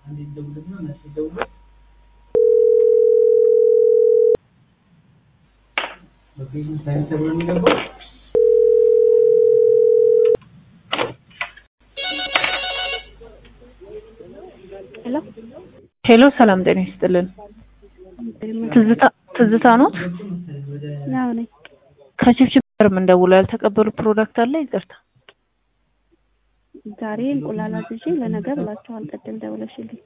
ሄሎ ሄሎ ሰላም ጤና ይስጥልን። ትዝታ ትዝታ ኖት? አዎ ነኝ። ከችብችብ ጋር የምንደውለው ያልተቀበሉ ፕሮዳክት አለ? ይቅርታ ዛሬ እንቁላል አዝዤ ለነገ ብላችኋል ቅድም ደውለሽልኝ።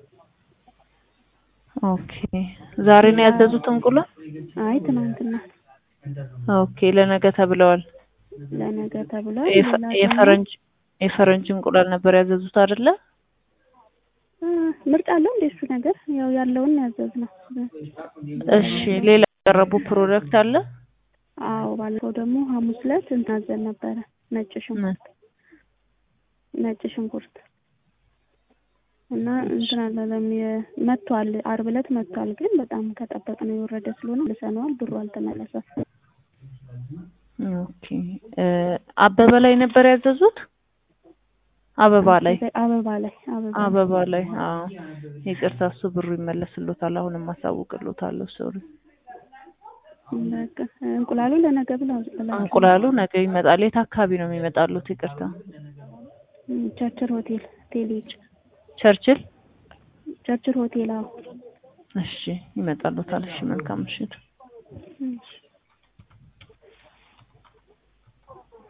ኦኬ ዛሬ ነው ያዘዙት እንቁላል? አይ ትናንትና ኦኬ ለነገ ተብለዋል። ለነገ ተብሏል። የፈ- ሌላ ደግሞ የፈረንጅ የፈረንጅ እንቁላል ነበር ያዘዙት አይደለ? አ፣ ምርጫ አለው እንደ እሱ ነገር ያው ያለውን ነው ያዘዝነው። እሺ ሌላ ያቀረቡ ፕሮዳክት አለ? አዎ ባለፈው ደግሞ ሐሙስ ዕለት እንትን አዘን ነበረ ነጭ ሽንኩርት ነጭ ሽንኩርት እና እንትን አላለም የ- መጥቷል። ዓርብ ዕለት መጥቷል፣ ግን በጣም ከጠበቅነው የወረደ ስለሆነ ልሰነዋል። ብሩ አልተመለሰም። ኦኬ እ አበበ ላይ ነበር ያዘዙት? አበባ ላይ አበባ ላይ አበባ ላይ አበባ ላይ አዎ። ይቅርታ እሱ ብሩ ይመለስሎታል። አሁንም አሳውቅሎታለሁ። ሶሪ በቃ እንቁላሉ ለነገ ብላ ብላ እንቁላሉ ነገ ይመጣል። የት አካባቢ ነው የሚመጣሉት? ይቅርታ ቸርችል ሆቴል ቴሌጅ ቸርችል። ቸርችል ሆቴል አዎ እሺ ይመጣሉታል። እሺ መልካም ምሽት። እሺ